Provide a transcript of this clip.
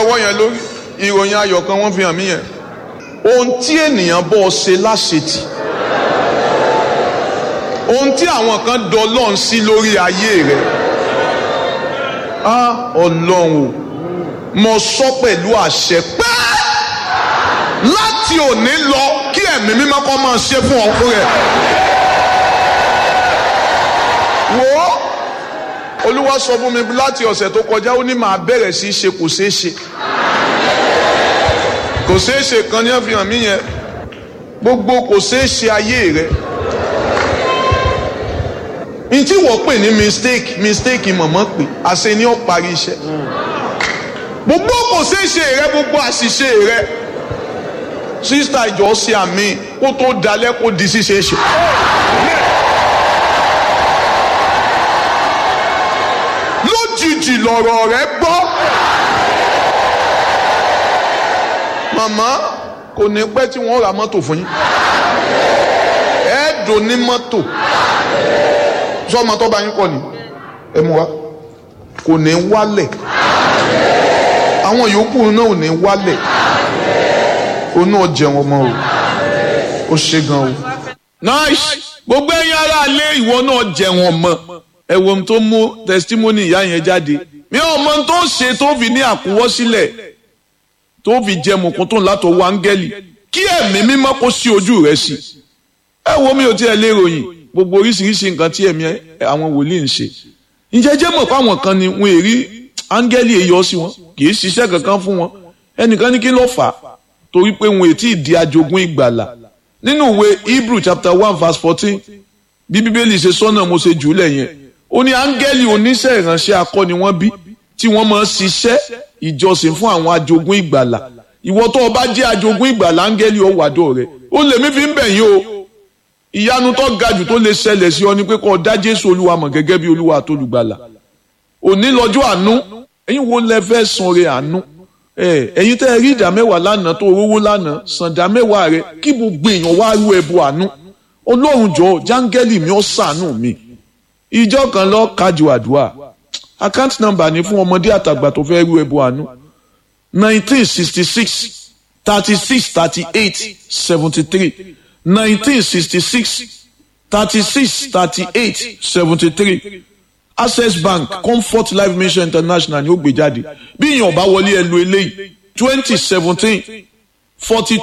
ọwọ́ yẹn lórí ìròyìn ayọ̀ kan wọ́n fi hàn mí yẹn ohun tí ènìyàn bọ́ ṣe láṣetì ohun tí àwọn kan dọlọ́n sí lórí ayé rẹ̀ á ọlọ́run o mo sọ pẹ̀lú àṣẹ pé láti òní lọ kí ẹ̀mí mímọ́ kọ́ máa ṣe fún ọkùnrin rẹ̀ wò ó olúwa sọ fún mi láti ọ̀sẹ̀ tó kọjá ó ní màá bẹ̀rẹ̀ sí í ṣe kò ṣeé ṣe kò ṣeé ṣe kan ní àfihàn mí yẹn gbogbo kò ṣeé ṣe ayé rẹ n tí wọ́n pè ní mistake mistake mọ̀mọ́ pé àṣẹ ni ó parí iṣẹ́ gbogbo kò ṣeé ṣe rẹ gbogbo àṣìṣe rẹ sísítà ìjọ ṣe àmì kó tó dalẹ̀ kó di ṣíṣe ṣe. lójijì lọ̀rọ̀ rẹ gbọ́. màmá kò ní pẹ́ tí wọ́n ra mọ́tò fún yín. ẹ dùn ní mọ́tò. sọ́mọ tó bá yín kọ́ ni ẹ mú wa kò ní wálẹ̀. àwọn yòókù náà ò ní wálẹ̀. o náà jẹun ọmọ o. o ṣe gan o. nice gbogbo ẹ̀yin ará ilé ìwọ náà jẹun ọmọ ẹ wo ohun tó mú testimony ìyá yẹn jáde mi ò mọ ohun tó ṣe tó fi ní àkúwọ́sílẹ̀ tó fi jẹ mọ̀kún tó ń látọwọ́ áńgẹ́lì kí ẹ̀mí mímọ́ kó sí ojú rẹ̀ sí ẹ wo mi ò tiẹ̀ lè ròyìn gbogbo oríṣiríṣi nǹkan tí ẹ̀mí àwọn wòlíì ń ṣe ǹjẹ́ jẹ́ mọ̀ fáwọn kan ni wọ́n èrí áńgẹ́lì èyọ sí wọn kì í ṣiṣẹ́ kankan fún wọn ẹnìkan ní kí ló fà á torí pé wọn ètí ìdí ajogún ìgbàlà nínú ìwé Hebrew chapter one verse fourteen bí bíbélì ṣe sọ́nà mo ṣe jù ú lẹ̀ yẹn ó ní áńgẹ́lì oníṣẹ́ ìránṣẹ́ akọni wọ́n bí tí wọ́n máa ń ṣiṣẹ́ ìjọsìn fún àwọn ajogún ìgbàlà ìwọ tó o bá jẹ́ ajogún ìgbàlà áńgẹ́lì ó wàdó rẹ̀ ó lè mí fi ń bẹ̀ yín o ìyanu tó ga jù tó lè ṣẹlẹ̀ sí ọ ni pé kó o dá Jésù Olúwa mọ̀ gẹ́gẹ́ bí Olúwa àtolùgbàlà òní lọ́jọ́ àánú ẹ̀yin wo lẹ fẹ́ san re àánú ẹ̀yin tẹ́ ẹ rí ìdá mẹ́wàá lánàá tó rówó lánàá san ìdá mẹ́wàá rẹ kí gbogbo èèyàn wá rú ẹbọ àánú Ọlọ́run jọ̀ọ́ jáńgẹ́lì mi ó ṣàánú mi ìjọ kan lọ kájú àdúrà account number ni fún ọmọdé àtàgbà tó fẹ́ rú ẹbọ àánú nineteen sixty six thirty six thirty eight seventy three nineteen sixty six thirty six thirty eight seventy three access bank comfort life mission international ni ó gbé jáde bí èèyàn bá wọlé ẹ lo eléyìí twenty seventeen forty